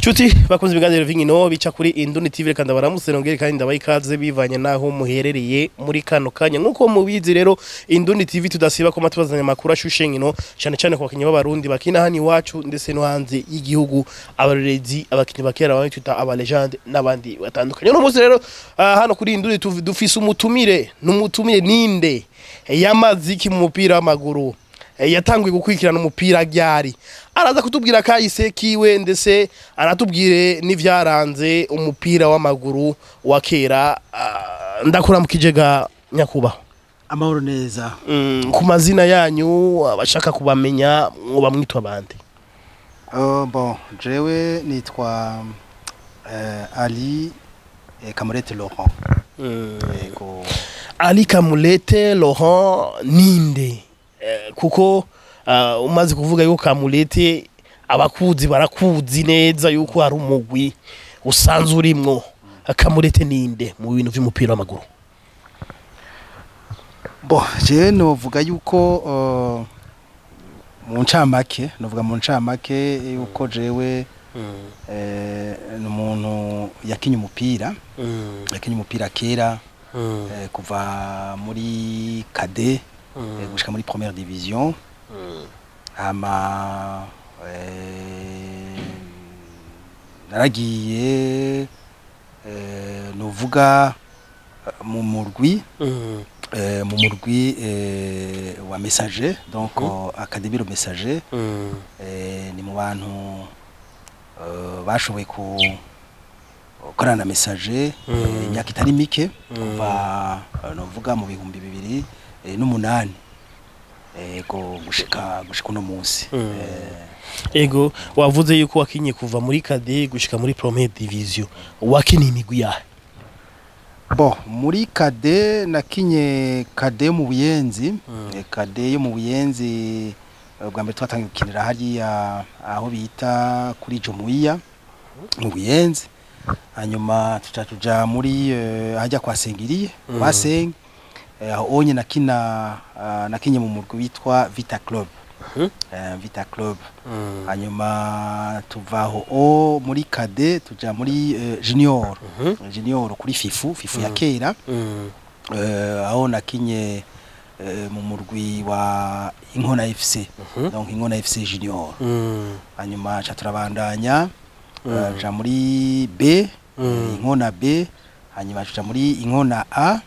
Chuti bakunze ibiganiro v'inkino bica kuri Induni TV reka ndabaramutse nongere kandi ndabaha ikaze bivanye naho muherereye muri kano kanya nkuko mubizi rero Induni TV tudasiba ko matubazanya makuru ashushe nkino cyane cyane ku bakinyi b'abarundi bakina hano iwacu ndetse no hanze y'igihugu abarezi abakinyi bakera bamwe twita aba legend n'abandi batandukanye no munsi rero ah, hano kuri Induni tuv- dufise umutumire n'umutumire ninde yamaze iki mu mupira w'amaguru Eh, yatanguye gukurikirana umupira ryari araza kutubwira kahise kiwe ndetse aratubwire n'ivyaranze umupira w'amaguru wa kera Ah, ndakuramukije ga nyakubahwa amahoro neza Mm, ku mazina yanyu abashaka kubamenya mwoba mwitwa bande uh, bon jewe nitwa uh, ali eh, kamurete laurent yego ali kamulete laurent ninde Eh, kuko ah, umaze kuvuga yuko kamulete abakuzi barakuzi neza yuko hari umugwi usanzwe urimwo kamulete ninde mu bintu vy'umupira w'amaguru bon jewe novuga yuko uh, mu ncamake novuga mu ncamake yuko jewe eh, ni umuntu yakinye umupira yakinye umupira kera eh, kuva muri kade eh, gushika muri première division hama eh, naragiye eh, novuga eh, mu murwi eh, mu murwi eh, wa messager donc mm. académie le messager eh, ni mu bantu eh, bashoboye ku gukorana na messager eh, imyaka itari mike kuva eh, novuga mu bihumbi bibiri eh, n'umunani ego gushika gushika uno munsi eh, ego wavuze yuko wakinye kuva muri kade gushika muri première division wakiniye imigwi yahe Bon, muri kade nakinye kade yo mu buyenzi Eh, kade yo mu buyenzi eh, bwa mbere twatangiye gukinira hariya aho bita kuri Jomuiya mu buyenzi hanyuma tuca tuja muri eh, hajya kwa Sengiriye kwa Seng eh, aho onye nakina ah, nakinye mu murwi witwa Vita Club Mhm. eh, Vita Club hanyuma tuvaho o muri kade tuja muri eh, junior junior kuri fifu fifu ya kera eh, aho nakinye eh, mu murwi wa inkona fc donc inkona fc junior hanyuma ca turabandanya eh, tuja muri b eh, inkona b hanyuma tuja muri inkona a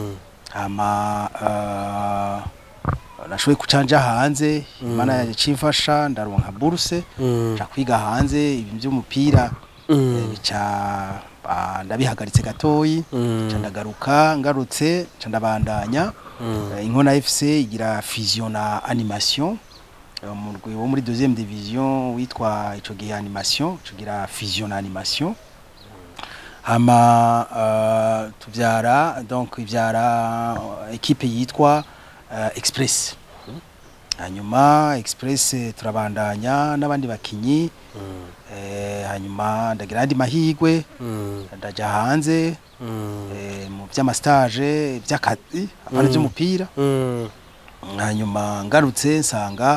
hama uh, nashoboye kucanja hanze imana yaje cimfasha ndaronka buruse nja kwiga hanze ibintu by'umupira eh, bica ah, ndabihagaritse gatoyi nca ndagaruka ngarutse nca ndabandanya Eh, inkona fc igira fusion na animation Eh, umurwi wo muri deuxième division witwa ico gihe animation tugira fusion na animation hama uh, tuvyara donc ivyara uh, ekipe yitwa uh, express hanyuma express eh, turabandanya n'abandi bakinyi eh, hanyuma ndagira andi mahigwe ndaja hanze eh, mu vy'amastage vy'akazi apana vy'umupira hanyuma ngarutse nsanga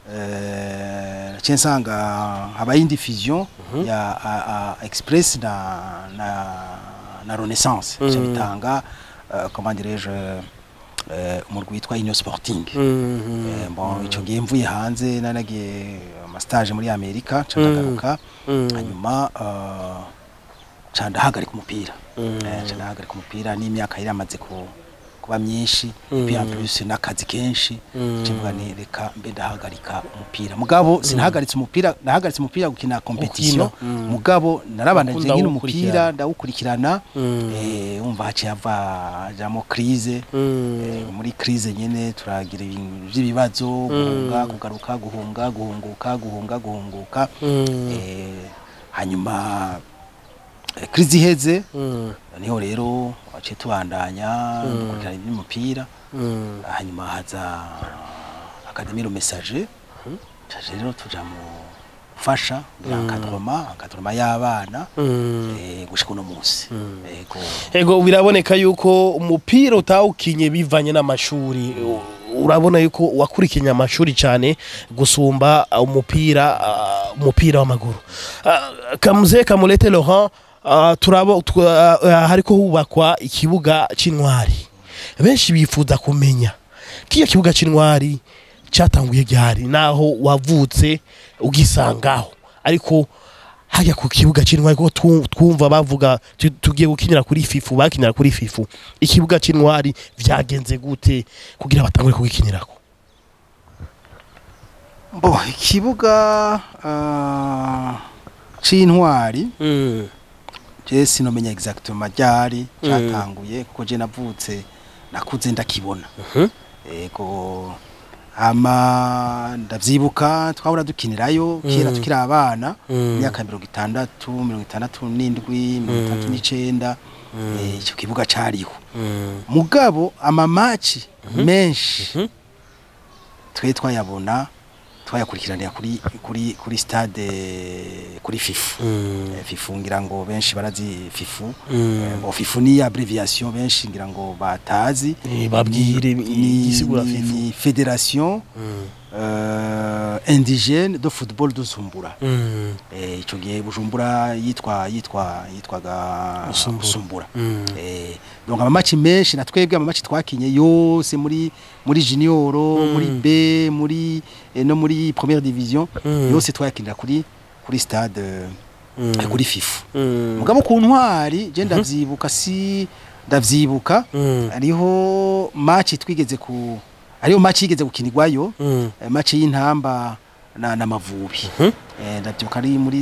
eh, naciye nsanga habaye indi fusion ya a, a, express na, na, na renaissance mm. bitanga uh, comment dirais-je eh, umurwi witwa union sporting Eh, bon ico gihe mvuye hanze nanagiye amastage muri amerika ca ndagaruka hanyuma uh, ca ndahagarika umupira Eh, ca ndahagarika umupira n'imyaka yari yamaze ku kuba myinshi puis en plus n'akazi kenshi kivuga ni reka mbe ndahagarika umupira mugabo sinahagaritse umupira nahagaritse umupira gukina competition mugabo narabandanyije Ukunda nkina kuwukurikirana. umupira ndawukurikirana eh umva haciye hava jamo crise Eh, muri crise nyene turagira ibintu by'ibibazo guhunga kugaruka guhunga guhunguka guhunga guhunguka eh hanyuma eh, crise iheze niho rero waciye tubandanya dukurikirana iby'umupira hanyuma haza akademi le messager caje rero tuja mu gufasha encadrement encadrement y'abana eh, gushika uno munsi ego ego biraboneka yuko umupira utawukinye bivanye n'amashuri urabona yuko wakurikiye amashuri cyane gusumba uh, umupira uh, umupira w'amaguru uh, kamuze kamurete Laurent uh, turabo twa- uh, hariko hubakwa ikibuga c'intwari benshi bifuza kumenya kiyo kibuga c'intwari cyatanguye ryari naho wavutse ugisangaho ariko hajya ku kibuga c'intwari ko tu- twumva bavuga tu- tugiye gukinira kuri fifu bakinira kuri fifu ikibuga c'intwari vyagenze gute kugira batangure kugikinirako bo ikibuga ah, c'intwari je sinomenya exactement ryari Mm. cyatanguye kuko je navutse nakuze ndakibona Mhm. ego ama ndavyibuka twahora dukinirayo kera Mm. tukiri abana Mm. imyaka mirongo itandatu mirongo itandatu n'indwi mirongo itandatu Mm. n'icenda eh, ico kibuga cariho Mm. mugabo amamaci menshi Mhm. twe twayabona twayakurikiranira kuri kuri kuri stade kuri fifu Mm. Eh, fifu ngira ngo benshi barazi fifu Mm. Eh, bo fifu ni abbreviation benshi ngira ngo batazi Eh, babwire ni, igisigura ni, fifu ni fédération Mm. euh, indigène de football de Zumbura Mm. eh, ico gihe Bujumbura yitwa yitwa yitwaga Busumbura. Busumbura Mm. Eh, donc amamaci menshi na twebwe amamaci twakinye yose muri muri junior Mm. muri B muri eh, no muri première division Mm. yose twayakinira kuri kuri stade Mm. eh, kuri fifu Mm. mugabo ku ntwari je ndavyibuka si ndavyibuka Mm. hariho match twigeze ku hariho match yigeze gukinirwayo Mm. eh, match y'intamba na n'amavubi Mhm. eh, ndavyibuka ari muri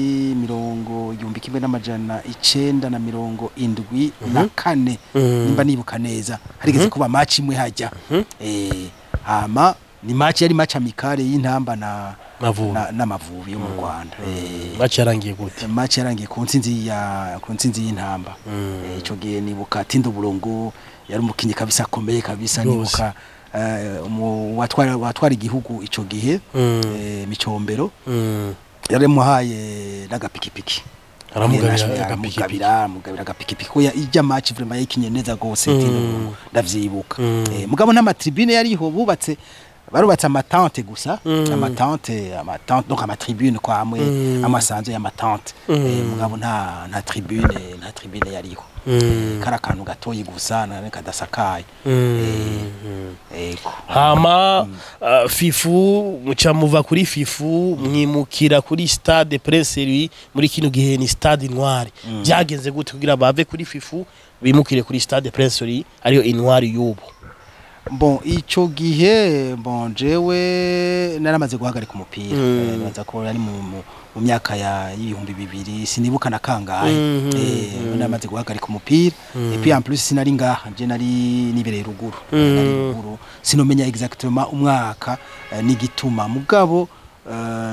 mirongo igihumbi kimwe n'amajana icenda na mirongo indwi na kane Mm. nimba nibuka neza harigeze kuba match imwe hajya Mhm. eh, hama ni match yari match amikare y'intamba na Mavubi. na- n'amavubi yo mu Rwanda eh, Match yarangiye gute match yarangiye ku ntsinzi ya ku ntsinzi y'intamba Mm. Eh, ico gihe nibuka Tindo Bulongo yari umukinyi kabisa akomeye kabisa Rwose. nibuka eh, umu- watwara watwara igihugu ico gihe Mm. eh, micombero Mm. yari muhaye n'agapikipiki aramugabira Aramugabira, agapikipiki aramugabira amugabira agapikipiki ko ya- ijya match vraiment yayikinye neza gose Mm. Tindo Bulongo ndavyibuka Mm. Eh, mugabo n'amatribune yariho bubatse barubatse amatante gusa Mm. amatante amatante donc amatribune kwa hamwe Mm. amasanzu y'amatante Mm. Eh, mugabo nta nta tribune nta tribune yariho Mm. kari akantu gatoyi gusa na kadasakaye Mm. ego hama uh, fifu muca muva kuri fifu mwimukira kuri stade prince louis muri kino gihe ni stade intwari byagenze gute kugira bave kuri fifu bimukire kuri stade prince louis ariyo intwari y'ubu bon ico gihe bon jewe naramaze guhagarika umupira Mm. Eh, nibaza ko ari mu, mu, mu myaka ya y'ibihumbi bibiri sinibuka na kangahe Mhm. eh, naramaze guhagarika umupira Mm. et puis en plus sinari ngaha je nari nibereye ruguru Mm. nari ruguru sinomenya exactement umwaka eh, n'igituma mugabo eh,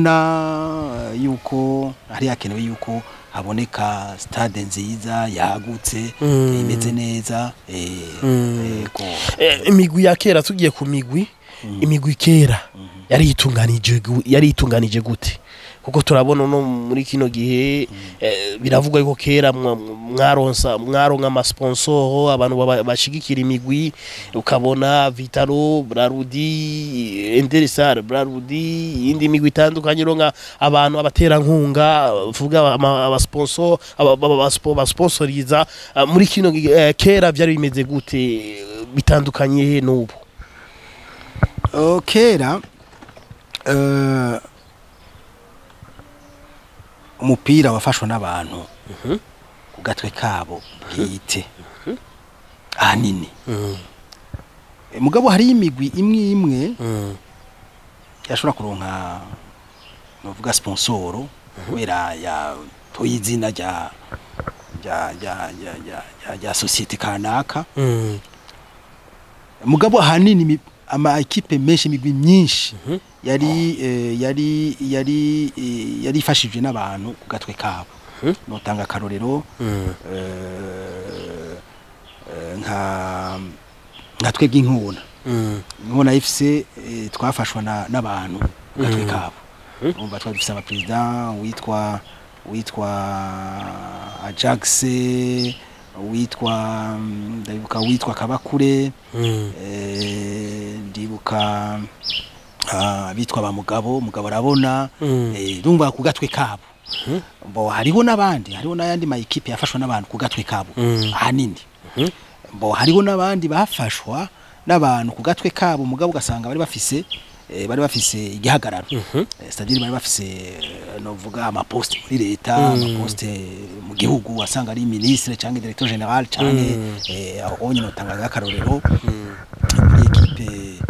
ndabona eh, yuko hari hakenewe yuko haboneka stade nziza yagutse Mm. imeze neza eh, Mm. ego Eh, imigwi ya kera tugiye ku migwi imigwi kera yari itunganije gu- yari itunganije gute kuko turabona no muri kino gihe eh, biravugwa yuko kera mwa- mwaronsa mwaronka amasponsoro abantu baba- bashigikira imigwi ukabona Vitaro Brarudi Endersar Brarudi iyindi migwi itandukanye ronka abantu abaterankunga vuga ama- abasponsor aba- aba- abaspo- basponsoriza Ah, muri kino gihe eh, kera byari bimeze gute bitandukanye he n'ubu Uh, kera uh, umupira wafashwa n'abantu ku gatwe kabo bwite ahanini Eh, mugabo hari imigwi imwe imwe yashobora kuronka novuga sponsoro kubera ya toye izina rya rya rya rya rya- rya- rya societe kanaka mugabo ahanini imi- ama ekipe menshi imigwi myinshi yari eh, yari yari eh, yari ifashijwe n'abantu ku gatwe kabo notanga akarorero eh, eh, nka nka twebwe inkuna inkuna FC eh, twafashwa na- n'abantu ku gatwe Mm. kabo umva twari dufise abaperezida witwa witwa Ajax witwa mm, ndabibuka witwa Kabakure eh, ndibuka ah, bitwa ba mugabo mugabo arabona Mm. eh, ndumva ku gatwe kabo bo hariho n'abandi hariho n'ayandi ma equipe yafashwa n'abantu ku gatwe kabo Mm. ahanini bo hariho n'abandi bafashwa n'abantu ku gatwe kabo mugabo ugasanga bari bafise eh, bari bafise igihagararo Eh, c'est-à-dire bari bafise eh, novuga amaposte muri leta amaposte mu gihugu wasanga ari ministre cyangwa directeur general cyangwa eh, aho nyine utangaga akarorero muri equipe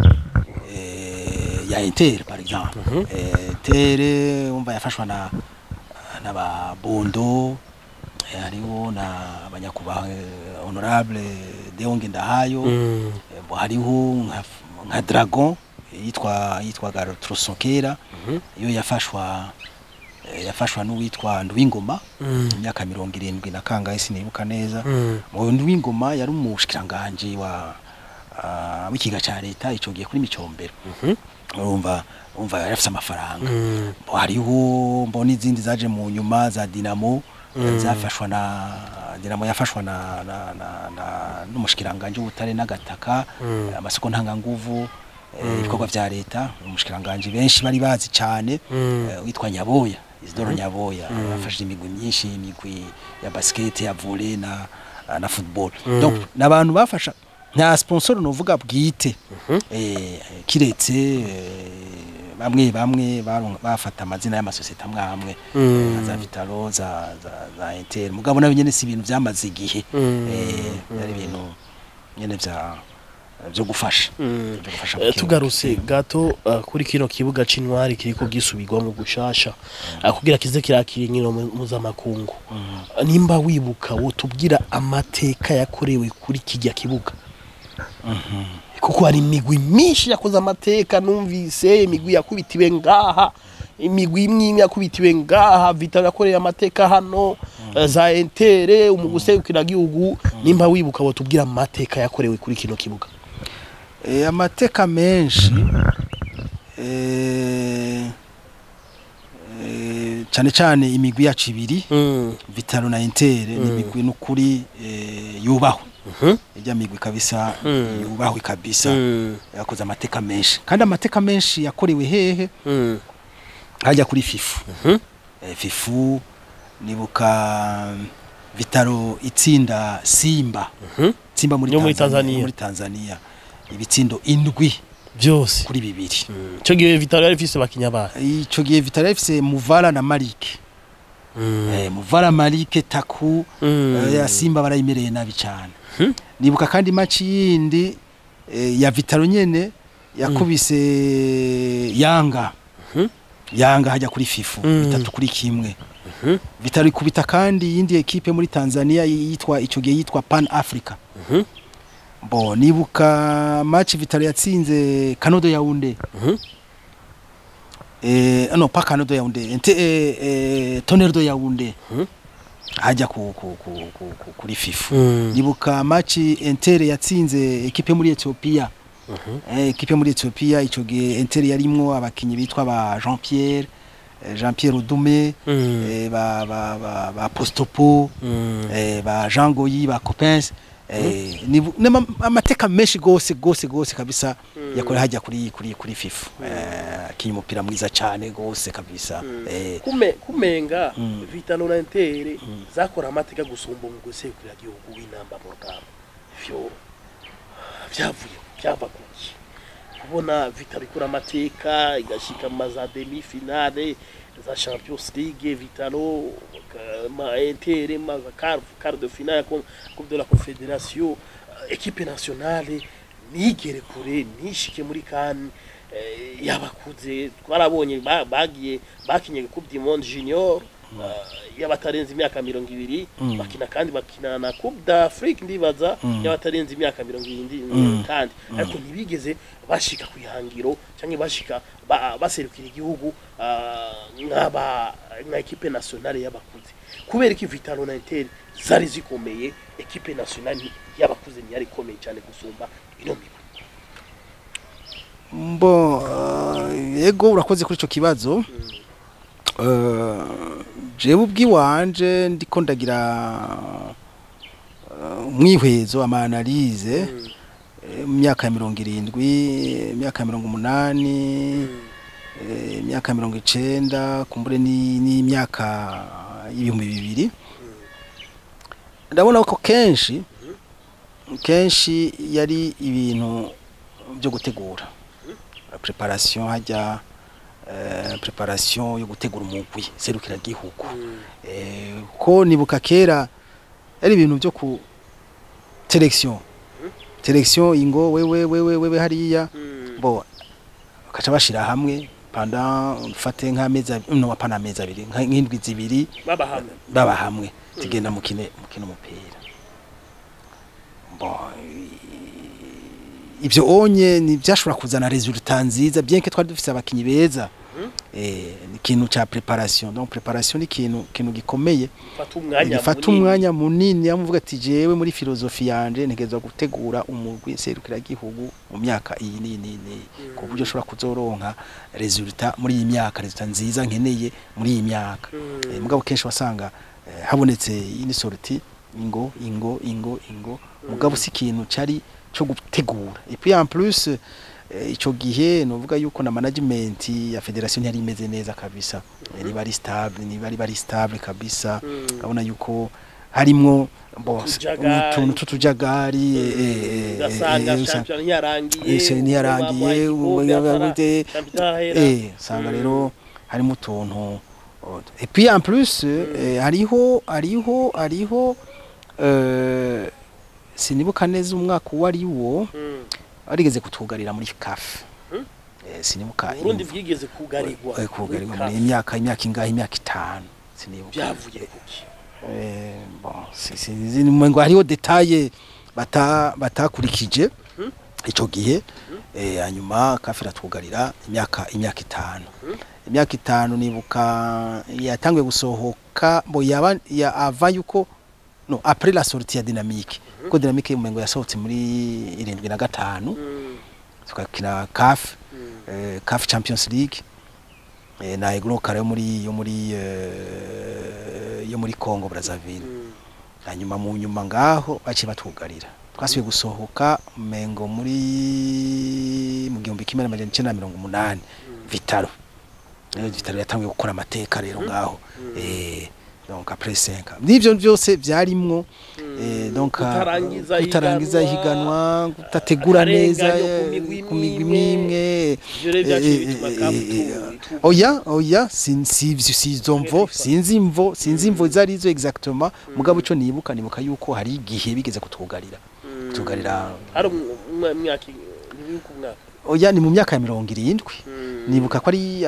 eh, ya Inter par exemple Eh, Inter umva yafashwa na n'aba Bondo eh, hariho na abanyakubaha eh, honorable Deonge Ndahayo Mm. Eh, bo hariho nka, nka Dragon eh, yitwa yitwaga Trosokera iyo yafashwa eh, yafashwa n'uwitwa Ndwingoma Mm. imyaka mirongo irindwi na kangahe sinibuka neza Mm. mu Ndwingoma yari umushikiranganje wa ah, w'ikiga ca leta ico gihe kuri micombero urumva urumva yari afise amafaranga Mm. Bo hariho mbona izindi zaje mu nyuma za Dinamo Mm. zafashwa na Dinamo yafashwa na, na, na, na n'umushikiranganje w'ubutare n'agataka Mm. amasoko ntanganguvu eh, ibikorwa vya leta umushikiranganje benshi bari bazi cyane Mm. eh, witwa Nyaboya Isidoro Nyaboya yafashije imigwi myinshi imigwi ya basket ya volley na na football donc nabantu bafasha nta sponsor novuga bwite eh, kiretse eh, bamwe bamwe baron- bafata amazina y'amasosiyete amwe amwe Mm. eh, za Vitalo za za, za Inter mugabo nabo nyene si ibintu byamaze igihe Mm. eh ari ibintu nyene vya byo gufasha Mm. byo gufasha Eh, mu kibuga. tugarutse gato uh, kuri kino kibuga c'intwari kiriko gisubirwamo gushasha uh, kugira kize kirakira inkino mu- mpuzamakungu Uh, nimba wibuka wotubwira amateka yakorewe kuri kijya kibuga kuko hari imigwi myinshi yakoze amateka numvise imigwi yakubitiwe ngaha imigwi imwe imwe yakubitiwe ngaha vitalo yakoreye amateka hano uh, za entere umugusegukira gihugu nimba wibuka wotubwira amateka yakorewe kuri kino kibuga Eh, amateka menshi eh, eh, cyane cyane imigwi yacu ibiri mm. Vitalo na Inter ni imigwi n'ukuri eh, yubahwe Mhm. ijya migwi kabisa Mm. yubahwe kabisa Mm. yakoze amateka menshi kandi amateka menshi yakorewe hehe Mm. hajya kuri fifu Mhm. eh, fifu nibuka Vitalo itsinda Simba Mhm. Simba muri Yo muri Tanzania, Tanzania. muri Tanzania ibitsindo indwi byose kuri bibiri icyo gihe vitalo yari ifise bakinya bayo ico gihe Vitalo ifise Muvala na Malik eh, Muvala Malik Taku eh, ya Simba barayimereye nabi cyane Mhm. nibuka kandi match yindi eh, ya Vitalo nyene yakubise Yanga Mhm. Yanga hajya kuri fifu Mm. bitatu kuri kimwe Mhm. Vitalo ikubita kandi yindi ekipe muri Tanzania yitwa ico gihe yitwa Pan Africa Mhm. bo nibuka match Vitalo yatsinze Kanodo Yaounde Mhm. eh no pas Kanodo Yaounde ente eh, eh, Tonnerre de Yaounde Mhm. hajya ku, ku, ku, ku, ku, kuri fifu Mm. nibuka match Inter yatsinze ekipe muri Ethiopia Mhm. eh, ekipe muri Ethiopia ico gihe Inter yarimwo abakinyi bitwa ba Jean Pierre eh, Jean Pierre Odume Mm. eh, ba ba ba, ba Postopo Mm. eh, ba Jean Goyi ba Coppens eh, nibu- nama- amateka menshi gose gose gose kabisa yakore hajya kuri kuri kuri FIFA eh, akinye umupira mwiza cyane gose kabisa eh, kume kumenga Mm. vitalo na entere zakora amateka gusumba mu gusekura gihugu w'inamba mu rugamba vyo vyavuye byava kuki kubona vitalo ikora amateka igashika mu maza demi finale za champions league vitalo ka- ma entere ma quart quart de finale ya com- coupe de la confédération eh, équipe nationale nigere kure nishike muri kan eh, yabakuze twarabonye ba- bagiye bakinye coupe du monde junior eh, y'abatarenze imyaka mirongo ibiri Mm. bakina kandi bakina na coupe d'afrique ndibaza Mm. y'abatarenze imyaka mirongo ibiri Mm. kandi ariko ntibigeze bashika ku ihangiro cyangwa bashika ba- baserukira igihugu ah, nk'aba nka ekipe nationale y'abakuze kubera ko vitalo na inter zari zikomeye ekipe nationale y'abakuze ntiyari ikomeye cyane gusumba ino migwi mbo uh, yego urakoze kuri ico kibazo uh, jewe ubwiwanje ndiko ndagira uh, umwihwezo ama analyse eh, mu myaka ya mirongo irindwi imyaka ya mirongo umunani eh, imyaka ya mirongo icenda kumbure ni- n'imyaka y'ibihumbi bibiri ndabona ko kenshi kenshi yari ibintu byo gutegura preparation hajya eh, preparation yo gutegura umugwi serukira gihugu eh, ko nibuka kera ari ibintu byo ku selection selection ingo wewe wewe wewe hariya bo bakaca bashira hamwe panda ufate nk'amezi abi- no apana amezi abiri nka- nk'indwi zibiri baba hamwe baba hamwe tugenda mukine mukina umupira bo i- ibyo onye ni byashobora kuzana resultat nziza bien que twari dufite abakinyi beza eh ni ikintu ca preparation donc preparation ni ikintu ikintu gikomeye fata umwanya gifata munini. umwanya munini yamuvuga ati jewe muri filozofi yanje ntegezwa gutegura umugwi serukira gihugu mu myaka iyi ni ni ni ku buryo ushobora kuzoronka resultat muri iyi myaka resultat nziza nkeneye muri iyi myaka Mm. Eh, mugabo kenshi wasanga eh, habonetse ini sorti ingo ingo ingo ingo mugabo si ikintu cari cyo gutegura et puis en plus eh, ico gihe novuga yuko na management ya federation ntiyari imeze neza kabisa Eh, niba ari stable niba ari bari stable kabisa Mm. urabona yuko harimwo bo Utujagari. utuntu tutujagari eh, eh, eh, ugasanga eh, usanga- shampiyona ntiyarangiye ese ntiyarangiye igikombe eh, eh, usanga rero harimo utuntu oh, et puis en plus eh, hariho hariho hariho eh, sinibuka neza umwaka uwo ari wo barigeze kutugarira muri CAF Hmm? eh, sinibuka Burundi imvo- bwigeze kugarirwa eh, kugarirwa muri muri imyaka imyaka ingahe imyaka itanu sinibuka byavuye kuki Eh, bon, si- sinzi ngo hariho detaye bata batakurikije Mhm. ico gihe eh hanyuma kafira tugarira imyaka imyaka itanu imyaka itanu nibuka yatanguye gusohoka bo yaba ya ava yuko no après la sortie ya dynamique ko dynamique y'umengo yasohotse muri irindwi na gatanu Mm, tukakina CAF mm, eh, CAF Champions League eh, na Egro Kare yo muri yo muri eh, yo muri Congo Brazzaville mm. hanyuma mu nyuma ngaho baciye batugarira twasubiye gusohoka mengo muri mu gihumbi kimwe n'amajana icenda na mirongo umunani vitaro rero vitaro yatangiye gukora amateka rero ngaho eh donc après 5 nivyo byose byarimwo eh donc Kutarangiza kutarangiza ihiganwa, ihiganwa kutategura neza akarenganyo ku eh, migwi ku migwi imwe, imwe ivyo rero vyaciye eh, bituma eh, CAF eh, itu- itu- oya oya sin- si si si izo mvo sinzi imvo sinzi imvo zari zo exactement mugabo ico nibuka nibuka yuko hari igihe bigeze kutugarira Mm. kutugarira hari umu- umwa- imyaka ntibibuka umwaka oya ni mu myaka ya mirongo irindwi Mm. nibuka ko ari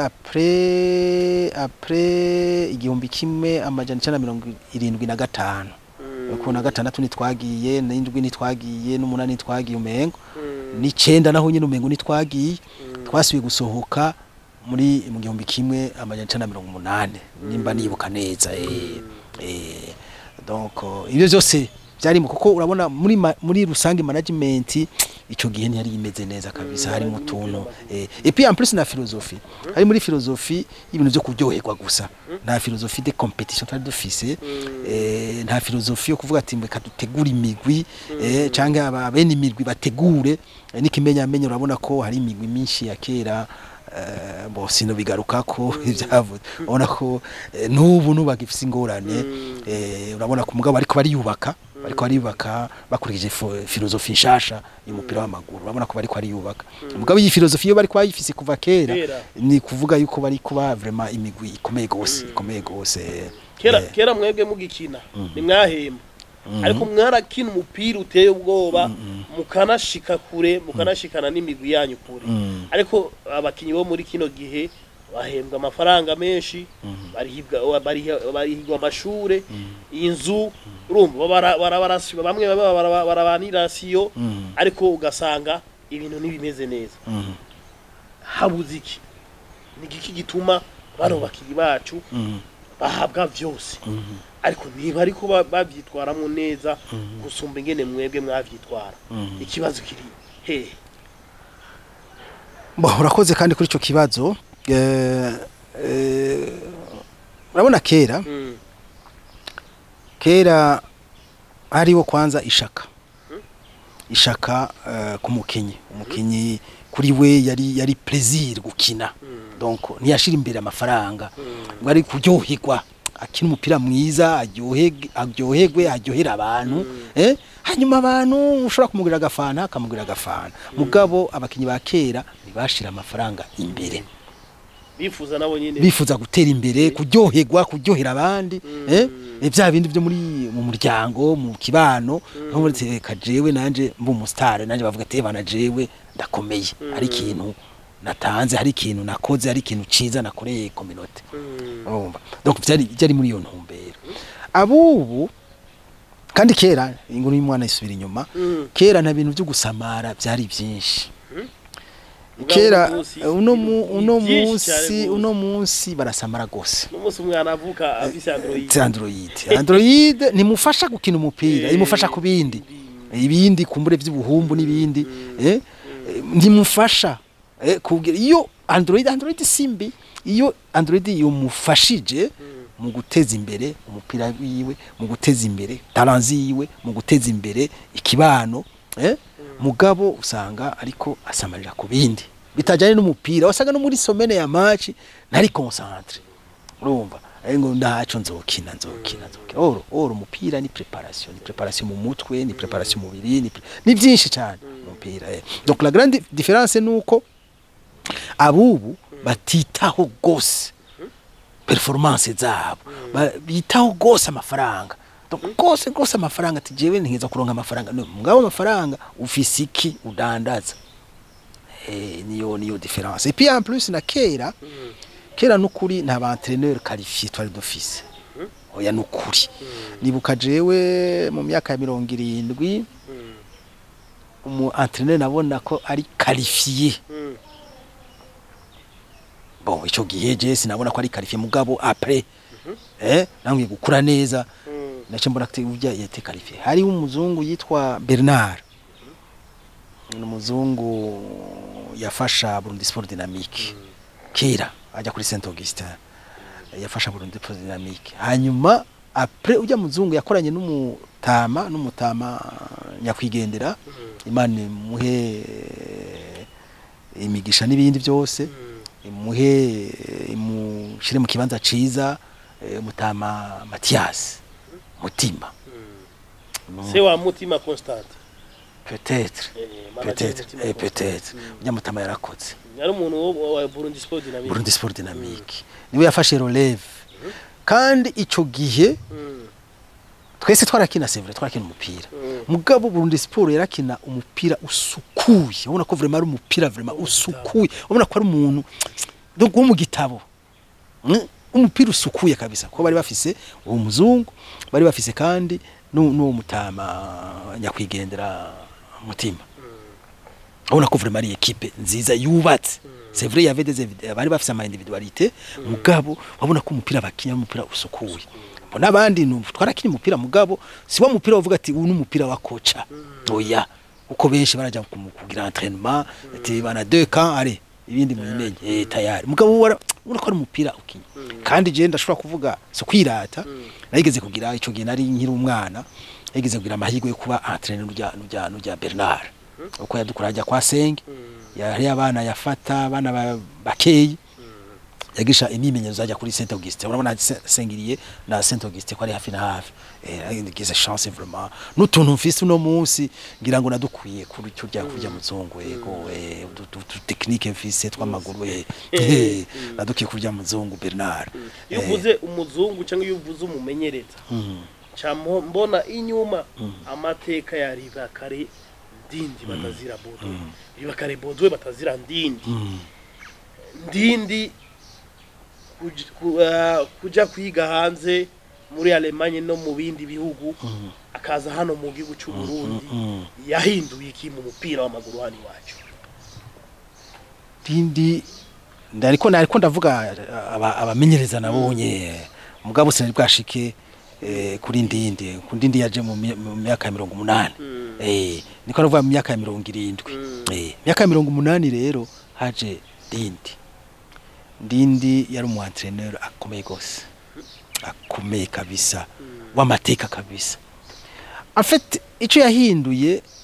après après igihumbi kimwe amajana icenda na mirongo irindwi na gatanu Mm. ku na gatandatu nitwagiye n'indwi nitwagiye n'umunani nitwagiye umengo Mm. n'icenda naho nyine umengo nitwagiye Mm. twasubiye gusohoka muri mu gihumbi kimwe amajana icenda na mirongo umunani nimba nibuka neza eh, eh, donc ibyo byose byarimo kuko urabona muri ma- muri rusange management ico gihe ntiyari imeze neza kabisa Mm, harimo hari utuntu umupira eh, et puis en plus na philosophie hari muri philosophie ibintu byo kuryoherwa gusa nta philosophie de competition twari dufise Mm. eh, nta philosophie yo kuvuga ati reka dutegure imigwi eh, canke aba- bene imigwi bategure eh, n'ikimenyamenyo urabona ko hari imigwi myinshi ya kera eh, bo sino bigaruka ko ibyavuze urabona ko eh, n'ubu nubagifise ingorane Mm. eh, urabona ko mugabo ariko bariyubaka bariko bariyubaka bakurikije fo- filozofi nshasha y'umupira w'amaguru urabona ko bariko bariyubaka mugabo iyi filozofi yo bariko bayifise kuva kera Kera. ni kuvuga yuko bari kuba vraiment imigwi ikomeye gose ikomeye gose kera eh, kera mwebwe mugikina nimwahemba ariko mwarakina umupira uteye ubwoba mukanashika kure mukanashikana n'imigwi yanyu kure Mm. ariko abakinyi bo muri kino gihe bahembwa amafaranga menshi barihibwa barihi- barihigwa amashure inzu urumva bara- bara- barasi- bamwe baba bara- barabanirasiyo Mm. ariko ugasanga ibintu ntibimeze neza Mm. habuze iki ni iki gituma bano bakinyi bacu Mm. bahabwa vyose Mm. ariko niba ariko ba- bavyitwaramwo neza gusumba ingene mwebwe mwavyitwara Mm. ikibazo kiri hehe Bo, urakoze kandi kuri ico kibazo eh, eh, urabona kera Mm, kera hariho kwanza ishaka ishaka eh, ku mukinyi umukinyi kuri we yari yari plaisir gukina donc ntiyashira imbere amafaranga ngo ari kuryoherwa akina umupira mwiza aryohege aryoherwe aryohera abantu eh hanyuma abantu ushobora kumugurira agafana akamugurira agafana mugabo abakinyi ba kera ntibashira amafaranga imbere bifuza nabo nyine bifuza gutera imbere kuryoherwa kuryohera abandi eh eh, bya bindi byo muri mu muryango mu kibano nko muri reka jewe nanje mbu umusitari nanje bavuga ati bana jewe ndakomeye hari ikintu natanze hari ikintu nakoze hari ikintu ciza nakoreye kominote urumva donc byari byari muri iyo ntumbero abubu kandi kera inkuru y'umwana isubira inyuma Mm. kera nta bintu byo gusamara byari byinshi Ubwa kera uno munsi, uno mu- ni uno byinshi cyane munsi rwose. uno munsi barasamara gose n'umunsi umwana avuka afise android Ti android android nimufasha gukina umupira Eh, imufasha ku bindi ibindi kumbure by'ubuhumbu n'ibindi eh eh, nimufasha eh kugira iyo android android simbi iyo android yumufashije mu guteza imbere umupira wiwe mu guteza imbere taranzi yiwe mu guteza imbere ikibano eh mugabo usanga ariko asamarira ku bindi bitajyanye n'umupira wasanga no muri somene ya match ntari concentre urumva ari ngo ndaco nzokina nzokina nzokina oro oro umupira ni preparation ni preparation mu mutwe ni preparation mu mubiri ni, pre- ni byinshi cyane umupira eh. donc la grande différence nuko abubu batitaho gose performance zabo Ba- bitaho gose amafaranga Donc, gose gose amafaranga ati jewe ntiza kuronka amafaranga no mugabo amafaranga ufise iki udandaza eh niyo niyo différence et puis en plus na kera kera nukuri nta ba entraîneur qualifié twari dufise oya nukuri nibuka jewe mu myaka ya mirongo irindwi umu entraîneur nabona ko ari qualifié bon ico gihe je sinabona ko ari qualifié mugabo après eh namwe gukura neza nace mbona ko urya yete qualifié hari umuzungu yitwa Bernard ni umuzungu yafasha Burundi Sport Dynamique kera ajya kuri Saint Augustin yafasha Burundi Sport Dynamique hanyuma après ujya muzungu yakoranye n'umutama n'umutama nyakwigendera imana imuhe imigisha n'ibindi byose imuhe imushire mu kibanza ciza eh, mutama Mathias mutima se wa mutima constant peut-être Eh, manager peut-être Mutima eh, Constant. peut-être ujya mutama yarakoze yari umuntu wo- wa Burundi Sport Dynamique Burundi Sport Dynamique niwe yafashe relève kandi ico gihe Mm, twese twarakina c'est vrai twarakina umupira mm. mugabo Burundi Sport yarakina umupira usukuye ubona ko vraiment ari umupira vraiment usukuye ubona ko ari umuntu donc wo mu gitabo Mm, umupira usukuye kabisa ko bari bafise uwo muzungu bari bafise kandi nu- n'uwo mutama nyakwigendera mutima ubona ko vraiment ari equipe nziza yubatse c'est vrai il y avait des individu- bari bafise ama individualité mugabo babona ko umupira bakinya umupira usukuye mbona abandi nu- twarakina umupira mugabo si wo mupira uvuga ati uyu ni umupira wa kocha oya uko benshi barajya ku- kugira entraînement ati bana deux camps allez ibindi mubimenye eh tayari mugabo wara ubona ko ari umupira ukinya kandi je ndashobora kuvuga so kwirata narigeze kugira ico gihe nari nkiri umwana yigeze kugira amahirwe yo kuba entraîneur rya rya rya Bernard uko yadukura ajya kwa Senge yari abana yafata abana ba- bakeyi yagisha imimenyerezo ajya kuri Saint Augustin urabona Se- sengiriye na Saint Augustin ko ari hafi na hafi eh ngize chance vraiment n'utuntu mfise uno munsi ngira ngo nadukwiye kuri cyo rya kurya muzungu yego eh utu- utu- utu technique mfise tw'amaguru eh eh, nadukiye kurya muzungu Bernard iyo Eh, uvuze umuzungu cyangwa iyo uvuze umumenyereza mm, cambo mbona inyuma amateka ya ribakare ndindi batazira bodwe ribakare bodwe batazira ndindi mm, ndindi kuj- ku- ah, kuja kwiga hanze muri Alemanye no mu bindi bihugu mm, akaza hano mu gihugu cy'u Burundi mm. yahinduye iki mu mupira w'amaguru hano iwacu Dindi ndariko nariko ndavuga aba- abamenyereza nabonye mugabo sinari bwashike eh, kuri ndindi ku ndindi yaje mu mi- mu myaka ya mirongo umunani Mm. eh niko navuga mu myaka ya mirongo irindwi Mm. eh myaka ya mirongo umunani rero haje ndindi ndindi yari umu entraîneur akomeye gose akomeye kabisa w'amateka kabisa en fait ico yahinduye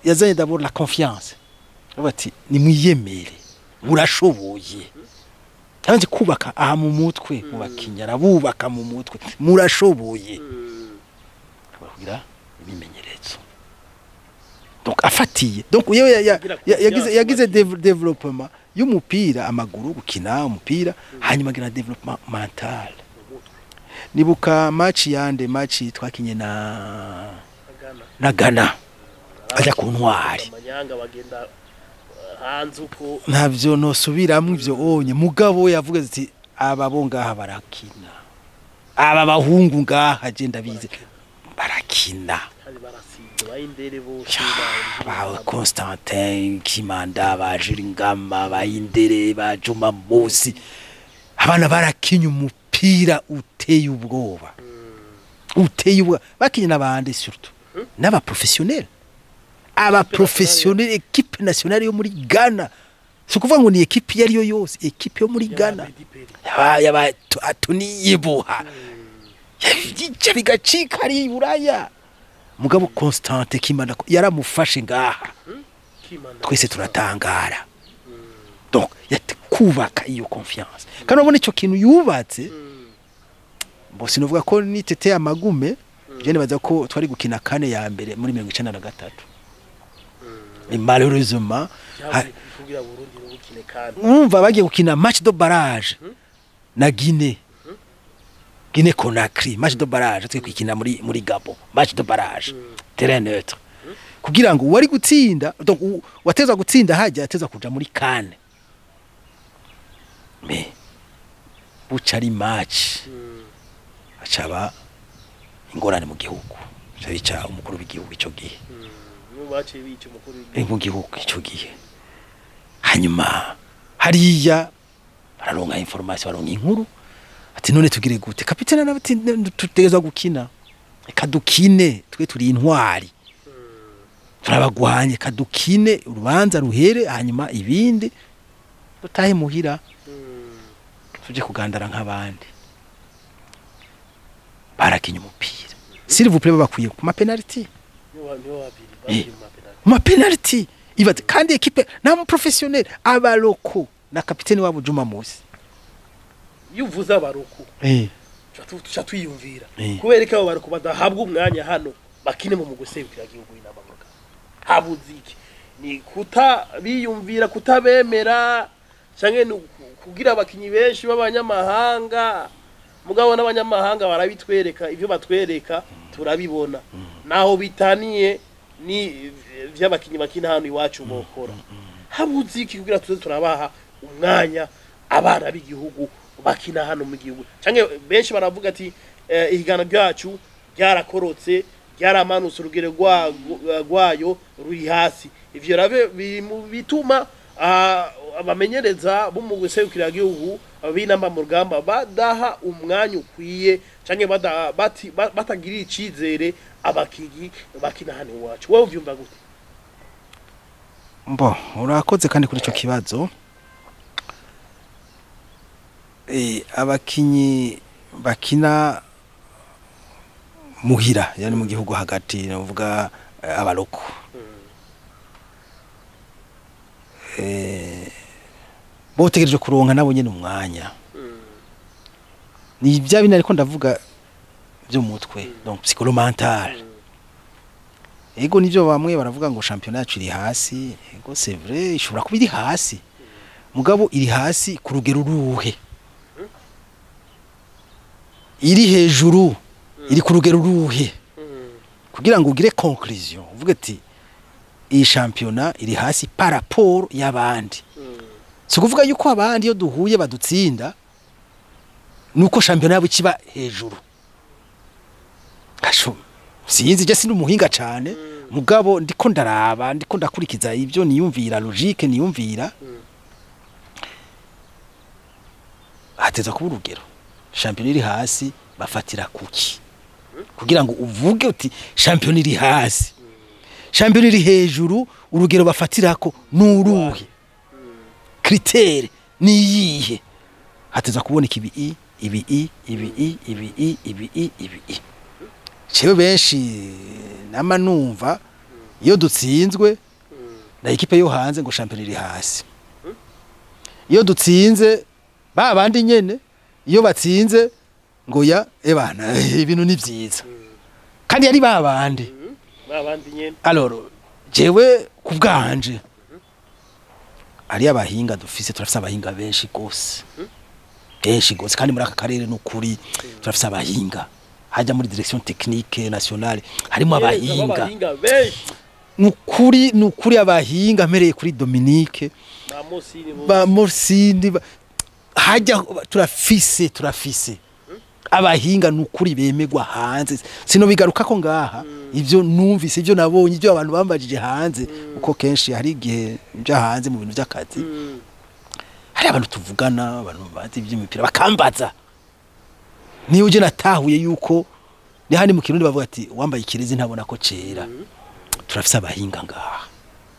yazanye d'abord la confiance avuga ati nimwiyemere murashoboye yabanje kubaka aha mu mutwe mu bakinnyi arabubaka mu mutwe murashoboye kugira ibimenyetso donc afatiye donc yewe ya- ya- ya- yagize yagize dev- development y'umupira amaguru gukina umupira hanyuma agira development mental nibuka match yande match twakinye na na Ghana ajya ku ntwari amanyanga bagenda uh, hanze uko ntavyo nosubiramwo ivyo onye mugabo we yavuga ati aba bo ngaha barakina aba bahungu ngaha je ndabizi barakina kandi barasize bayindere bose ba Constantin Kimanda ba Jiringama ba Indere ba Juma Musi abana barakinye umupira uteye ubwoba uteye ubwoba bakinye n'abandi surtout n'aba professionnel aba professionnel equipe nationale yo muri Ghana si ukuvuga ngo ni equipe iyo ari yo yose equipe yo muri Ghana yaba yaba atuniyibuha yica bigacika ari i buraya mugabo Constante Kimanda ko yaramufashe ngaha twese turatangara donc yate kubaka iyo confiance kandi urabona icyo kintu yubatse bo sinovuga ko nitete amagume je nibaza ko twari gukina kane ya mbere muri mirongo icenda na gatatu Mais malheureusement ha- kugira Burundi rubukine kandi umva bagiye gukina match de barrage na Guinée Guinée Conakry match de barrage twe kwikina muri muri Gabon match de barrage terrain neutre kugira ngo wari gutsinda donc u- wateza gutsinda hajya ateza kuja muri kane me buca ari match acaba ingorane mu gihugu cyabica umukuru w'igihugu ico gihe n'ubu baciye bica umukuru Eh, mu gihugu icyo gihe hanyuma hariya bararonka information baronka inkuru ati none tugire gute kapitene nawe ati "Ne- tutegerezwa gukina reka dukine twe turi intwari turabagwanye kadukine urubanza ruhere hanyuma ibindi dutahe muhira tuje kugandara nk'abandi barakinye umupira s'il vous plaît babakwiye ku mapenaliti niho niho babiri Eh. babiri mu mapenalty ma penalty ibaze kandi ekipe nta mu professionnel abaloko na kapiteni wabo Juma Musi iyo uvuze abaruku eh tuca twiyumvira Eh. kubera ko abo baruku badahabwa umwanya hano bakine mu gusebukira igihugu n'amaguru habuze iki ni kuta biyumvira kutabemera canke ni uku- kugira abakinyi benshi b'abanyamahanga mugabo n'abanyamahanga barabitwereka ivyo batwereka turabibona naho bitaniye ni vy'abakinyi bakina hano iwacu bokora habuze iki kugira tuze turabaha umwanya abana b'igihugu bakina hano mu gihugu canke benshi baravuga ati eh, ihigana ryacu ryarakorotse ryaramanutse urugero rwa- rwayo ruri hasi ivyo rave biri mu bituma ah, abamenyereza bo mu guserukira igihugu b'inamba mu rugamba badaha umwanya ukwiye canke bada- bati- ba- batagirira icizere abakinyi bakina hano iwacu wowe uvyumva gute mbo urakoze kandi kuri ico kibazo eh abakinyi bakina muhira yani mu gihugu hagati navuga eh, abaloko eh botegereje kuronka nabo nyene umwanya ni bya bindi ariko ndavuga byo mutwe donc psycholomental ego nivyo bamwe baravuga ngo championnat yacu iri hasi ego c'est vrai ishobora kuba iri hasi mugabo iri hasi ku rugero ruhe iri hejuru iri ku rugero ruhe kugira ngo ugire conclusion uvuge ati iyi championnat iri hasi par rapport y'abandi si ukuvuga yuko abandi iyo duhuye badutsinda nuko championnat yabo kiba hejuru Gasho, sinzi je sindi umuhinga cane mugabo ndiko ndaraba ndiko ndakurikiza ibyo niyumvira logique niyumvira hateza kuba urugero champion iri hasi bafatira kuki kugira ngo uvuge uti champion iri hasi champion iri hejuru urugero bafatirako nuruhe kritere niyihe hateza kuboneka ibi i ibi i ibi i ibi i ibi i ibi i jewe benshi nama numva iyo dutsinzwe na ekipe yo hanze ngo shampiyona iri hasi iyo dutsinze ba bandi nyene iyo batsinze ngo ya ebana ibintu ni vyiza kandi yari ba bandi babandi nyene alors jewe ku bwanje ari abahinga dufise turafise abahinga benshi gose benshi gose kandi muri aka karere n'ukuri turafise abahinga hajya muri direction technique nationale harimo abahinga abahinga benshi nukuri nukuri abahinga mpereye kuri Dominique ba Mosini bo ba Morsindi ba- hajya turafise turafise abahinga nukuri bemegwa hanze sino bigaruka ko ngaha ivyo numvise ivyo nabonye ivyo abantu bambajije hanze uko kenshi hari igihe nja hanze mu bintu by'akazi Mm. hari abantu tuvugana abantu bazi iby'imipira bakambaza niyo uje natahuye yuko ni handi mu kirundi bavuga ati wambaye ikirezi ntabona ko cera turafise abahinga ngaha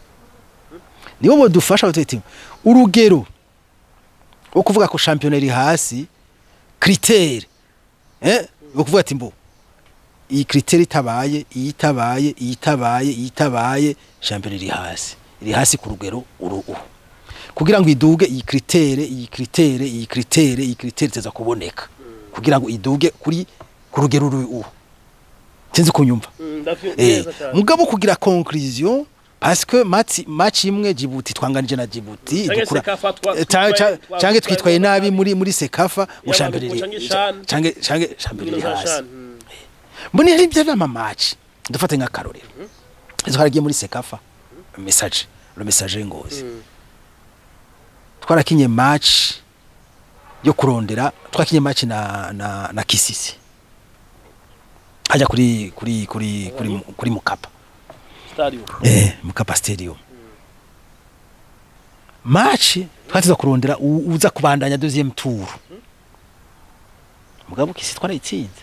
nibo bodufasha batete urugero wo kuvuga ko shampiyona iri hasi kritere eh wo kuvuga ati mbo iyi kritere itabaye iyi itabaye iyi itabaye iyi itabaye shampiyona iri hasi iri hasi ku rugero uru uru kugira ngo iduge iyi kritere iyi kritere iyi kritere iyi kritere iteza kuboneka kugira ngo iduge kuri ku rugero uru uru sinzi kunyumva Mm, ndavyo eh neza cyane mugabo kugira conclusion parce que match match imwe Djibouti twanganije na Djibouti Canke dukura Sekafa twa- eh, ca- ca- twitwaye- canke twa- twitwaye twitwaye nabi muri muri Sekafa Yaba ushambere canke Shan. canke canke shambere Nkino za hasi Shan, mm. mbone hari ibyo nama match dufate nka karorero izo haragiye muri Sekafa message le message ngozi Mm. twarakinye match yo kurondera twakinye match na na na Kisisi hajya kuri kuri kuri kuri kuri Mukapa Stadium. eh Mukapa Stadium match twatiza kurondera u- uza kubandanya deuxième tour mugabo Kisi twarayitsinze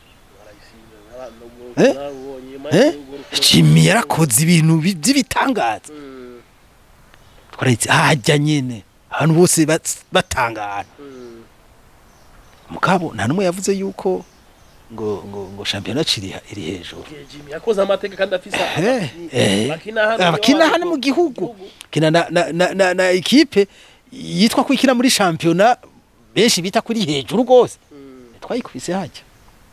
Eh? eh Jimmy yarakoze ibintu bi- by'ibitangaza Mm, twarayitsinze hajya nyene abantu bose bats- batangara mm. mugabo nta numwe yavuze yuko ngo ngo ngo shampiyona ciri iri hejuru Igihe Jimmy yakoze amateka kandi afise Eh, abakinyi eh. bakina hano abakina hano mu gihugu kina na, na, na, na, na ekipe yitwa ko ikina muri shampiyona benshi bita kuri hejuru rwose Mm, twayikubise hajya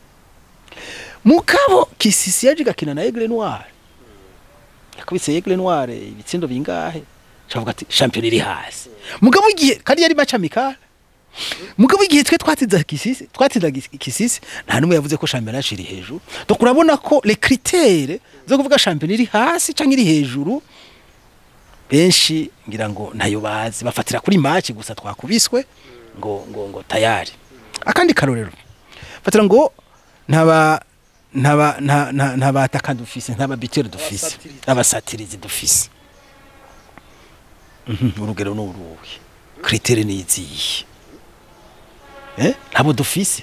mugabo kisisi yaje igakina na Aigle Noir yakubise Aigle Noir ibitsindo bingahe cavuga ati shampiyona iri hasi mugabo igihe kandi yari match amical mugabo igihe twe twatsinda kisisi twatsinda Gis- kisisi nta numwe yavuze ko shampiyona yacu iri hejuru donc urabona ko les critères zo kuvuga shampiyona iri hasi canke iri hejuru benshi ngira ngo ntayo bazi bafatira kuri match gusa twakubiswe ngo ngo ngo tayari akandi karorero fatira ngo ntaba ntaba nta- nta- ntabataka dufise ntababitere dufise Abasatirizi. abasatirizi dufise Mhm, urugero ni uruhe kritere ni izihe eh ntabo dufise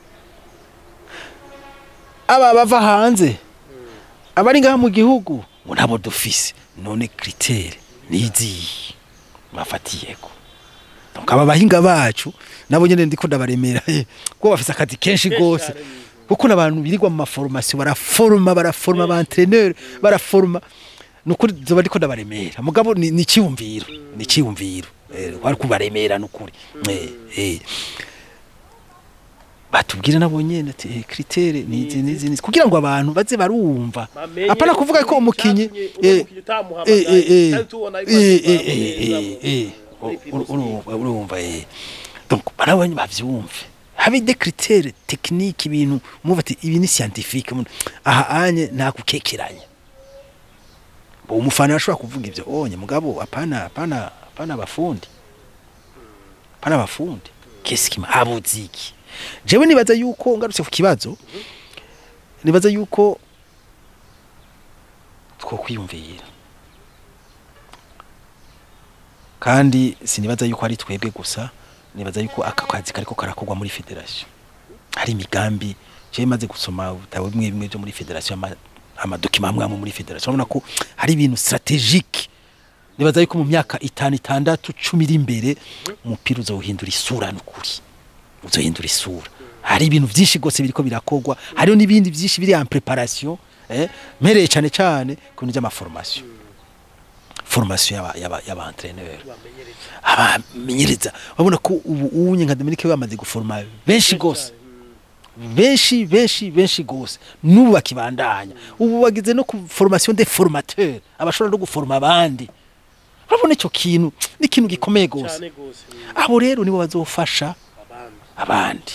aba bava hanze abari ngaha mu gihugu ngo ntabo dufise none kritere ni izihe bafatiyeko donc aba bahinga bacu nabo nyene ndiko ndabaremera eh, kuko bafise akazi kenshi gose kuko n'abantu birirwa mu maforomasiyo baraforoma baraforoma ba entraîneur baraforoma nukuri zoba ndiko ndabaremera mugabo ni ni cyumviro ni cyumviro eh kwari kubaremera nukuri eh eh batubwire nabo nyene ati eh, kritere ni izi nizi nizi kugira ngo abantu baze barumva Bamenye apana kuvuga ko umukinyi icyatumye eh umukinyi utamuhamagaye, eh eh kandi tubona yuko eh ari eh eh eh muri uru- urumva urumva eh donc barabonye bavyumve habe des critères techniques ibintu muva ati ibi ni scientifique umuntu aha anye nta gukekeranya bo umufana ashobora kuvuga ivyo onye mugabo apana apana apana abafundi apana abafundi qu'est-ce qui m'a jewe nibaza yuko ngarutse ku kibazo nibaza yuko twokwiyumvira kandi sinibaza yuko ari twebwe gusa nibaza yuko aka kazi kariko karakorwa muri federation hari imigambi je maze gusoma ubutabo bimwe bimwe byo muri federation ama- amadokima amwe amwe muri federation urabona ko hari ibintu strategique nibaza yuko mu myaka itanu itandatu cumi iri imbere umupira uzawuhindura isura n'ukuri uzohindura isura hari ibintu byinshi rwose biriko birakorwa hariho n'ibindi byinshi biri en preparation eh mpereye cyane cyane ku bintu by'amaformation formation y'aba y'aba y'aba entraîneur abamenyereza babona ko ubu unye nka Dominique bamaze guforma benshi gose benshi benshi benshi gose n'ubu bakibandanya ubu bagize no ku formation des formateurs abashobora no guforma abandi urabona icyo kintu ni ikintu gikomeye gose cyane gose abo rero nibo bazofasha abandi abandi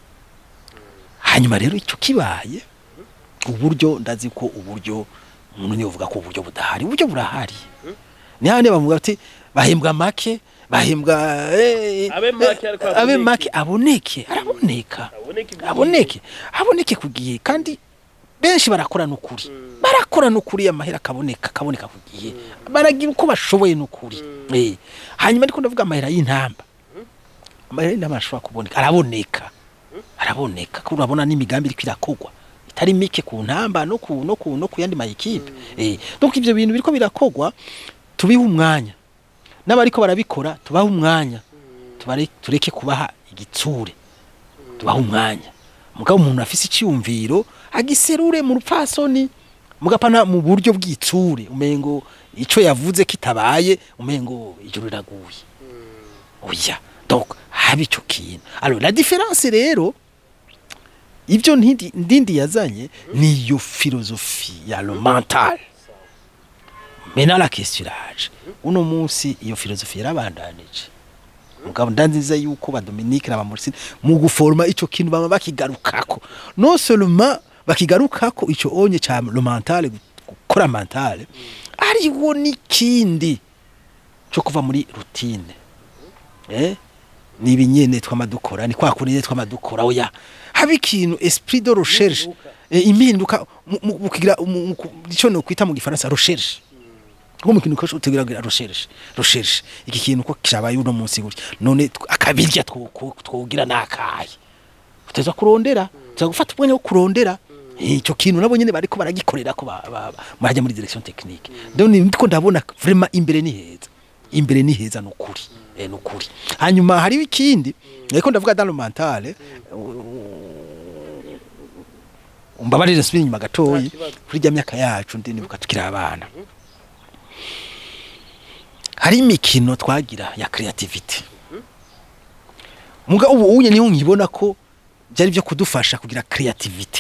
hanyuma rero icyo kibaye uburyo ndazi ko uburyo umuntu niyo uvuga ko uburyo budahari uburyo burahari ni hane bavuga ati bahembwa make bahembwa eh, Abe make ariko abe aboneke. make aboneke araboneka aboneke igihe. aboneke aboneke ku gihe kandi benshi barakora n'ukuri barakora n'ukuri amahera akaboneka akaboneka ku gihe baragira uko bashoboye n'ukuri Eh, hanyuma ariko ndavuga amahera y'intamba amahera y'intamba arashobora kuboneka araboneka araboneka ko urabona n'imigambi iriko irakogwa itari mike ku ntamba no ku no ku no ku yandi mayikipe eh donc ivyo bintu biriko birakogwa tubihe umwanya n'abariko barabikora tubahe umwanya tubare tureke kubaha igitsure tubahe umwanya mugabo umuntu afise icyumviro agiserure mu rupfasoni mugapana mu buryo bw'itsure umengo ico yavuze kitabaye umengo ijuru riraguye oya donc haba ico kintu alors la différence rero ibyo ntindi ndindi yazanye ni iyo philosophie ya le mental Maintenant la question iraje uno munsi iyo philosophie yarabandanije mugabo ndanziza yuko ba Dominique na ba Maurice mu guforma ico kintu bama bakigarukako non seulement bakigarukako ico onye ca le mental gukora mental ariwo n'ikindi cyo kuva muri routine eh ni ibinyene twamadukora ni kwa kunene twamadukora oya haba ikintu esprit de recherche eh, impinduka mu- mu- mu kugira mu- mu ku- ico no kwita mu gifaransa recherche ngo mu kintu kose utegira kugira recherche recherche iki kintu ko kishabaye uno munsi gutya none tw- akabirya two- ko- twogira nakaye uteza kurondera tuza gufata ubwanya bwo kurondera icyo kintu nabo nyene bariko baragikorera ko ba- ba- ba- marajya muri direction technique donc ni ndiko ndabona vraiment imbere ni heza imbere ni heza nukuri eh nukuri hanyuma hari ikindi ariko ndavuga dans le mental eh, umbabarire nsubire inyuma gatoyi Nta kibazo. kuri rya myaka yacu ndi nibuka tukiri abana hari imikino twagira ya creativity muga ubu unye niho nkibona ko byari byo kudufasha kugira creativity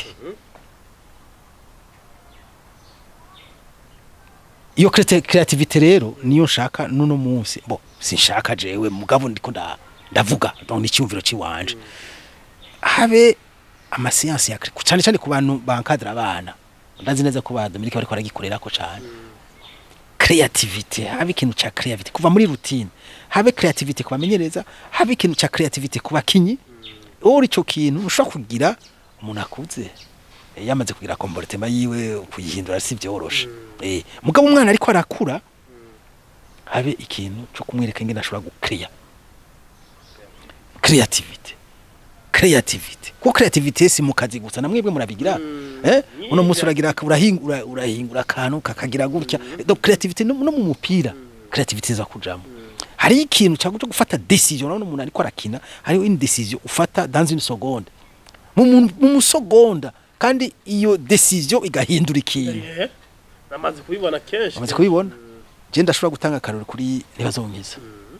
iyo crete- creativity rero niyo nshaka nuno munsi bo sinshaka jewe mugabo ndiko nda- ndavuga donc ni cyumviro ciwanje habe amasiyansi ya cre- cyane cyane ku bantu bankadira abana ndazi neza ko ba Dominique bariko baragikorera ko cyane creativity habe ikintu cha creativity kuva muri routine habe creativity kubamenyereza habe ikintu cha creativity ku bakinyi uri cyo kintu ushobora kugira umuntu akuze eh, yamaze kugira comportement yiwe kuyihindura si byoroshe eh mugabo umwana ariko arakura habe ikintu cyo kumwereka ingene ashobora gucrea creativity creativity ko creativity si mu kazi gusa namwebwe murabigira eh uno munsi uragira urahingura urahingura akantu kakagira gutya donc creativity no no mu mupira creativity za kujamo hari ikintu cyo gufata decision none umuntu ariko arakina hariho une decision ufata dans une seconde mu mu- mu musogonda kandi iyo decision igahindura ikintu Eh, namaze kubibona kenshi bamaze kubibona je ndashobora gutanga akarori kuri ntibazonkiza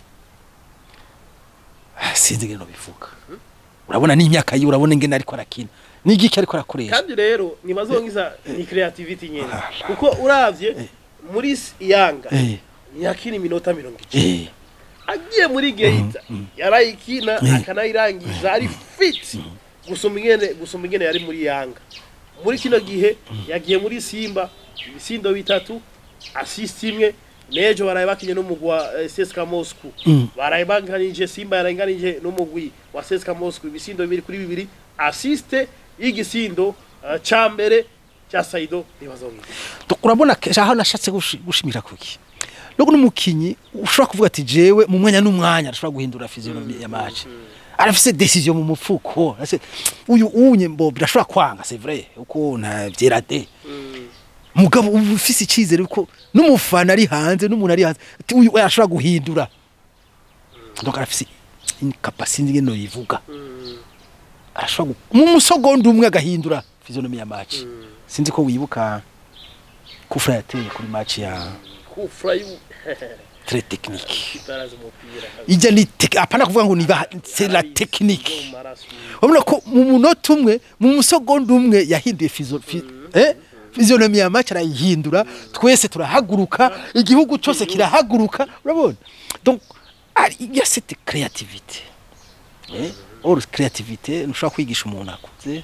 sinzi ngene bivuga urabona n'imyaka yiwe urabona ingene ariko arakina n'igiki ariko arakoresha kandi rero ntibazongiza ni creativity nyene kuko uravye muri s- yanga eh ntiyakina iminota mirongo icenda eh agiye muri geita yarayikina akanayirangiza ari fit gusoma ingene gusoma ingene yari muri yanga muri kino gihe yagiye muri simba ibisindo bitatu assist imwe nejo baraye bakinye n'umugwi wa eh, CSKA Moscow Mm. baraye banganije simba yaranganije n'umugwi wa CSKA Moscow ibisindo bibiri kuri bibiri assist y'igisindo eh, ca mbere cya Saido ntibazongiza Donc, urabona ke- aho nashatse gushi- gushimira kuki nuko n'umukinyi ushobora kuvuga ati jewe mu mwanya n'umwanya arashobora guhindura physionomie ya match arafise decision mu mupfuko Ase, uyu unye mbo birashobora kwanga c'est vrai uko nta vyera de mugabo uba ufise icyizere ko n'umufana ari hanze n'umuntu ari hanze ati uyu we arashobora guhindura donc arafise incapacité ngene yivuga arashobora gu- mu musogonda umwe agahindura physionomie ya match sinzi ko wibuka kufra yateye kuri match ya kufra yu très technique itaraza umupira ijya ni tek- apana kuvuga ngo ni ba- c'est la technique urabona ko mu munota umwe mu musogonda umwe yahinduye fizo fi, eh physionomie ya match arayihindura twese turahaguruka igihugu cyose kirahaguruka urabona donc ari- il y a cette créativité eh or créativité ntushobora kwigisha umuntu akuze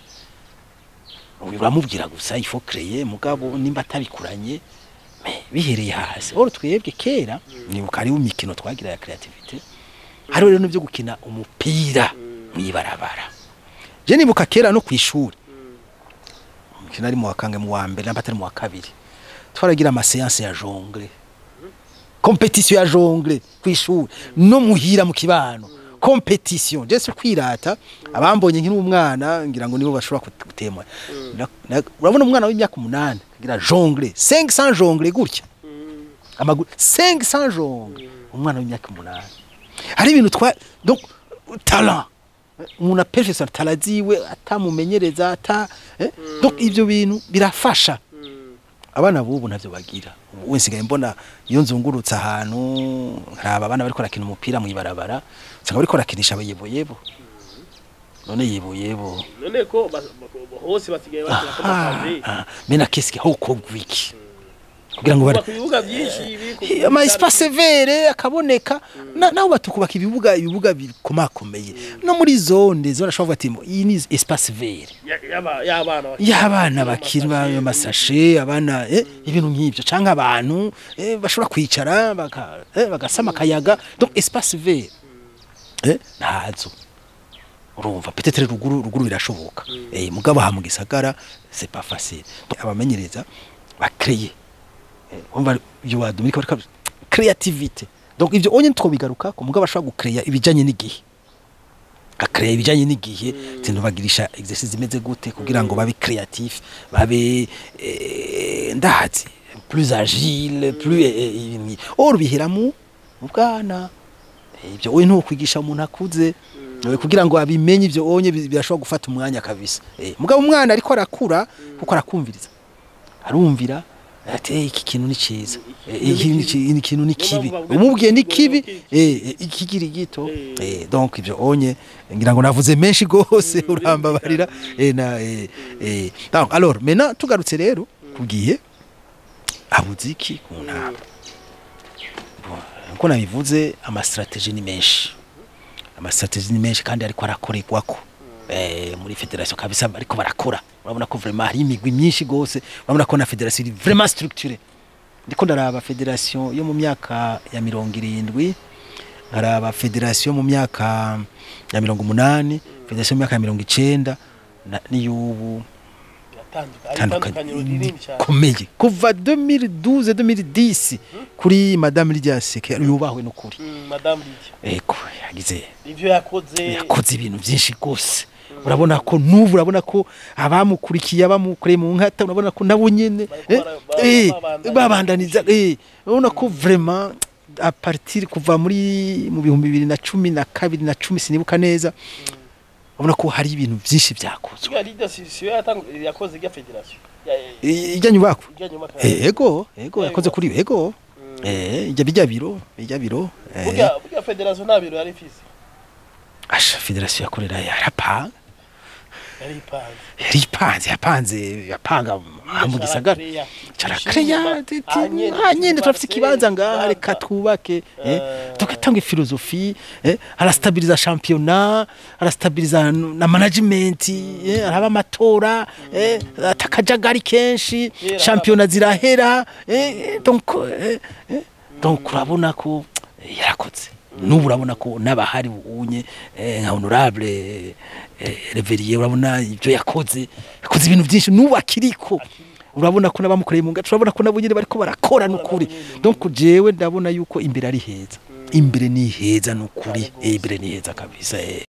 uramubwira gusa il faut créer mugabo nimba atabikuranye me, bihereye hasi or twebwe kera nibuka hariho imikino twagira ya créativité hariho rero n'ibyo gukina umupira mwibarabara je nibuka kera no kwishuri umukino ari mu wa kange mu wa mbere namba atari mu wa kabiri twaragira ama séance ya jongle competition ya jongle kwishuri no muhira mu kibano competition je se kwirata abambonye nkiri umwana ngira ngo nibo bashobora kut- gutemwa Na- na- urabona umwana w'imyaka umunani agira jongle 500 jongle gutya amaguru 500 jongle umwana w'imyaka umunani hari ibintu twa donc talent umuntu aperfection talent ziwe atamumenyereza ata eh? donc ivyo bintu birafasha abana bubu ntavyo bagira ubu nsigaye mbona iyo nzungurutse ahantu nkaraba abana bariko barakina umupira mw'ibarabara usanga bariko barakinisha abayeboyebo none yeboyebo none ko bas- bak- hose basigaye bakina ko makazi Ah, mena keske hokogwa iki kugira ngo bari ku bibuga byinshi biri ku Eh, ama espace vere akaboneka na- naho batukubaka ibibuga ibibuga bikomakomeye no muri zone zone ashobora kuvuga ati iyi ni espace vere Ya- yaba- y'abana bakina. y'abana bakina amasashe abana eh, ibintu nk'ibyo cyangwa abantu eh, bashobora kwicara baka- eh, bagasama akayaga donc espace vert eh, ntazo urumva peut-être ruguru ruguru birashoboka eh, mugabo aha mu gisagara c'est pas facile Donc, abamenyereza bakreye umva ibyo wadomika barika creativity donc ivyo onye twobigaruka ko mugabo ashobora gukreya ibijanye n'igihe akreya ibijanye n'igihe tintu bagirisha exercice imeze gute kugira ngo babe creatif babe eh, ndazi plus agile plus eh, eh, ibintu nki- or bihera mu mu bwana Eh, ibyo we ntukwigisha umuntu akuze eh, kugira ngo abimenye ibyo onye bi- birashobora gufata umwanya kabisa Eh, mugabo umwana ariko arakura kuko arakumviriza arumvira ati "Eh, iki kintu ni cyiza Eh, iki ni ki- iki kintu ni kibi bavuga umubwiye ni ati, kibi "Iki eh, eh, ikigiri gito Eh. eh, donc ibyo onye ngira ngo navuze menshi gose Mm, urambabarira eh, na eh, eh. donc alors maintenant tugarutse rero kugiye habuze iki ku ntara nkuko nabivuze amastrategie ni menshi amastrategie ni menshi kandi ariko arakorerwako eh, muri federation kabisa ariko barakora urabona ko vraiment hari imigwi myinshi gose urabona ko na federation iri vraiment structurée ndiko ndaraba federation yo mu myaka ya mirongo irindwi nkaraba federation mu myaka ya mirongo umunani federation mu myaka ya mirongo icenda na- n'iy'ubu Yatanduka- ari itandukaniro rinini tandukanye cyane komeye kuva 2012 2010 kuri madame Lydia Seke yubahwe n'ukuri Mm, madamu Lydia eko yagize ivyo yakoze yakoze ibintu byinshi rwose urabona ko n'ubu urabona ko abamukurikiye abamukoreye mu nkata urabona ko nabo nyene Bariko eh, bara- bara- eh, babandanya. babandaniza eh, urabona ko vraiment a partir kuva muri mu bihumbi bibiri na cumi na kabiri na cumi sinibuka neza urabona ko hari ibintu byinshi byakozwe Kigali Lydia si si yo yatangu- yakoze irya federation Ya- ya- I- ijya nyubako irya nyuma Eh, ego ego Ego. yakoze kuri ego Mm. eh ijya bijya biro bijya biro eh, burya burya federation nta biro yari ifise asha federation yakorera yarapanga yari ipanze yari ipanze yapanze yapanga aha mu gisagara carakeya nyine turafite ikibanza ngaha reka twubake eh, tugatanga ifilozofi eh, arastabiriza shampiyona arastabiriza na management eh, araba amatora eh, atakajagari kenshi Kera shampiyona zirahera eh, donc eh, eh, donc urabona ko eh, yarakoze n'ubu urabona ko n'abahari unye eh, nka honorable eh, reveriye urabona ibyo yakoze yakoze ibintu byinshi n'ubu akiriko urabona ko n'abamukoreye mu gace urabona ko nabo nyine bariko barakora n'ukuri donc jewe ndabona yuko imbere ari heza imbere ni heza n'ukuri eh, imbere ni heza kabisa eh.